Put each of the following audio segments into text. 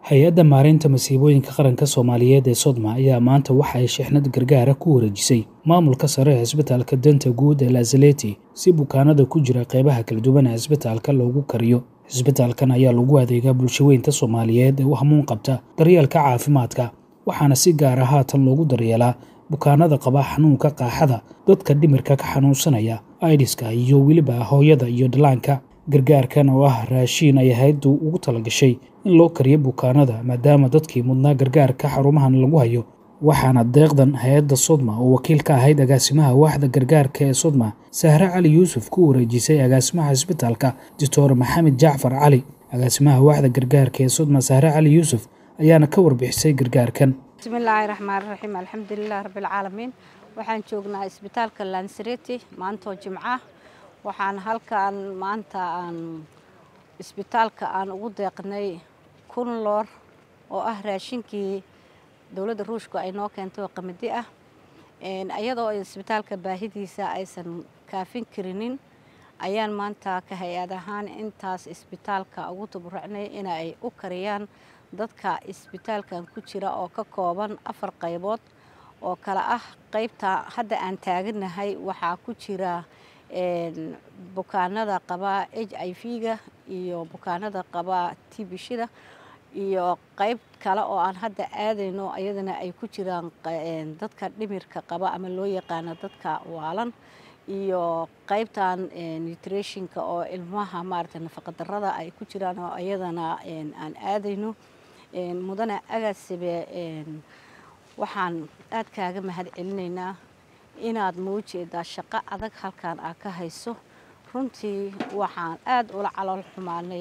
hay-adda maareynta masiibooyinka qaranka soomaaliyeed ee sodma ayaa maanta waxa ay shixnad gargaara ku wareejisay maamulka sare ee cisbitaalka danta guud ee lazaleti si bukaanada ku jira qeybaha kala duwan ee cisbitaalka loogu kariyo cisbitaalkan ayaa lagu adeegaa bulshaweynta soomaaliyeed ee u hamuun qabta daryeelka caafimaadka waxaana si gaara haatan loogu daryeelaa bukaanada qaba xanuunka qaaxada dadka dhimirka ka xanuunsanaya aidiska iyo weliba hooyada iyo dhallaanka gargaarkan oo ah raashiin ay hayaddu ugu talagashay in loo kariyo bukaanada maadaama dadkii mudnaa gargaarka xarumahan lagu hayo waxaana deeqdan hay-adda sodma oo wakiil ka ahayd agaasimaha waaxda gargaarka ee sodma sahre cali yuusuf ku wareejisay agaasimaha cisbitaalka doctor maxamed jacfar cali agaasimaha waaxda gargaarka ee sodma sahre cali yuusuf ayaana ka warbixisay gargaarkan bismillaahi raxmaan raxiim alxamdulilah rabbilcaalamiin waxaan joognaa isbitaalka lansareti maantoo jimca waxaan halkan maanta aan isbitaalka aan ugu deeqnay kun loor oo ah raashinkii dowladda ruushku ay noo keentay oo qamadi ah iyadoo isbitaalka baahidiisa aysan kaafin karinin ayaan maanta ka hay-ad ahaan intaas isbitaalka ugu taburucnay in ay u kariyaan dadka isbitaalkan ku jira oo ka kooban afar qaybood oo kale ah qaybta hadda aan taaganahay waxaa ku jira bukaanada qaba h i v-ga iyo bukaanada qaba tibishida iyo qayb kale oo aan hadda aadayno iyadana ay ku jiraan dadka dhimirka qaba ama loo yaqaano dadka waalan iyo qaybtan nutritionka oo ilmaha maarata nafaqadarada ay ku jiraan oo iyadana aan aadayno mudane agaasibe waxaan aad kaaga mahad celinaynaa inaad muujeedaa shaqo adag halkan aa ka hayso runtii waxaan aad ula calool xumaanay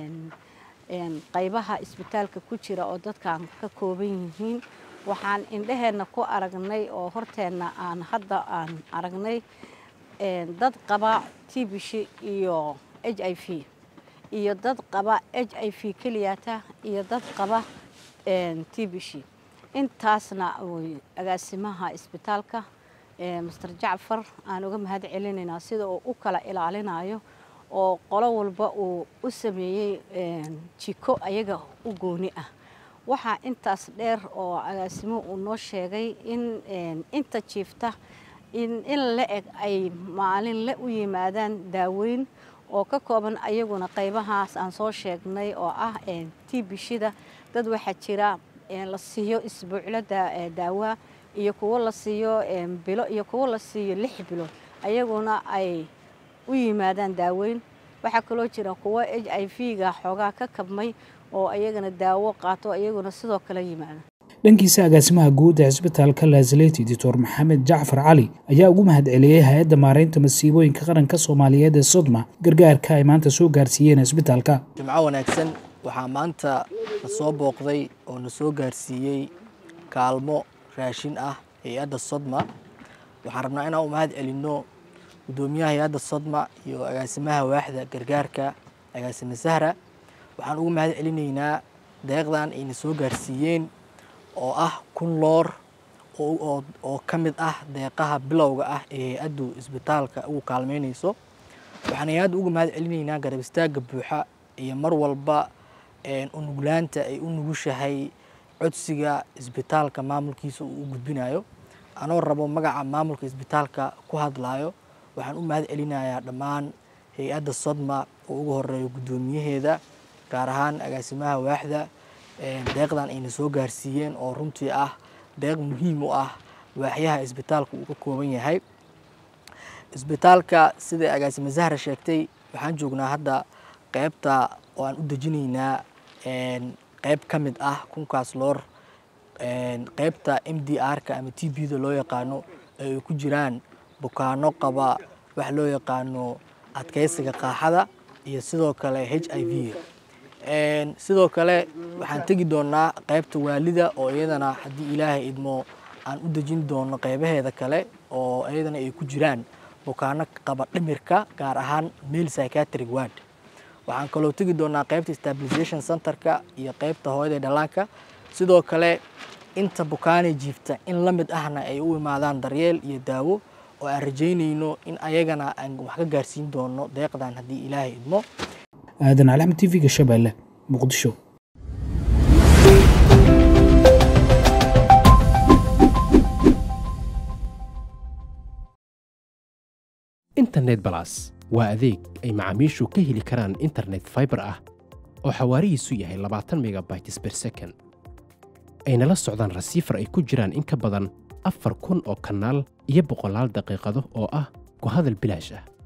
qaybaha isbitaalka ku jira oo dadkan ka kooban yihiin waxaan indhaheenna ku aragnay oo horteenna aan hadda aan aragnay dad qaba tibishi iyo h i v iyo dad qaba h i v keliyata iyo dad qaba tibishi intaasna agaasimaha isbitaalka master jacfar aan uga mahad celinaynaa sida uu u kala ilaalinayo oo qolo walba uu u sameeyey jiko ayaga u gooni ah waxaa intaas dheer oo agaasimuhu uu noo sheegay in inta jiifta in la eg ay maalinle u yimaadaan daaweyn oo ka kooban ayaguna qaybahaas aan soo sheegnay oo ah tibishida dad waxaa jira la siiyo isbuuclada daawaa iyo kuwo la siiyo bilo iyo kuwo la siiyo lix bilood ayaguna ay u yimaadaan daaweyn waxaa kaloo jira kuwo h i v-ga xoogaa ka kabmay oo ayagana daawo qaato ayaguna sidoo kale yimaada dhankiisa agaasimaha guud ee cisbitaalka lazaleti doctor maxamed jacfar cali ayaa ugu mahad celiyey hay-adda maareynta masiibooyinka qaranka soomaaliyeed ee sodma gargaarka ay maanta soo gaarsiiyeen cisbitaalka jimco wanaagsan waxaa maanta na soo booqday oo na soo gaarsiiyey kaalmo raashin ah hay-adda sodma waxaan rabnaa inaan u mahad celinno guddoomiyaha hay-adda sodma iyo agaasimaha waaxda gargaarka agaasime sahra waxaan ugu mahad celinaynaa deeqdan ayna soo gaarsiiyeen oo ah kun loor oo ka mid ah deeqaha bilowga ah ee hay-addu isbitaalka ugu kaalmeynayso waxaan hay-adda uga mahad celinaynaa garab istaagga buuxa iyo mar walba unuglaanta ay u nugushahay codsiga isbitaalka maamulkiisa uu u gudbinayo anoo rabo magaca maamulka isbitaalka ku hadlayo waxaan u mahad celinayaa dhammaan hay-adda sodma oo ugu horeeyo guddoomiyaheeda gaar ahaan agaasimaha waaxda deeqdan ayna soo gaarsiiyeen oo runtii ah deeq muhiim u ah waaxyaha isbitaalka uu ka kooban yahay isbitaalka sida agaasime zahra sheegtay waxaan joognaa hadda qeybta oo aan u dejinaynaa qeyb ka mid ah kunkaas loor qeybta m d r-ka ama t b da loo yaqaano ee ay ku jiraan bukaano qaba wax loo yaqaano adkeysiga qaaxada iyo sidoo kale h i v sidoo kale waxaan tegi doonaa qeybta waalida oo iyadana haddii ilaahay idmo aan u dejin doono qeybaheeda kale oo iyadana ay ku jiraan bukaano qaba dhimirka gaar ahaan mail psychiatric ward waxaan kaloo tegi doonaa qeybta stabilization centerka iyo qeybta hooyada dhallaanka sidoo kale inta bukaanay jiifta in la mid ahna ay u imaadaan daryeel iyo daawo oo aan rajaynayno in ayagana aan wax ka gaarsiin doono deeqdan haddii ilaahay idmo aadan calaxmed t v-ga shabeelle muqdisho internet balas waa adeeg ay macaamiishu ka heli karaan internet faibar ah oo xawaarihiisu yahay labaatan megabytes per second ayna la socdaan rasiifar ay ku jiraan in ka badan afar kun oo kanaal iyo boqolaal daqiiqado oo ah ku hadal bilaash ah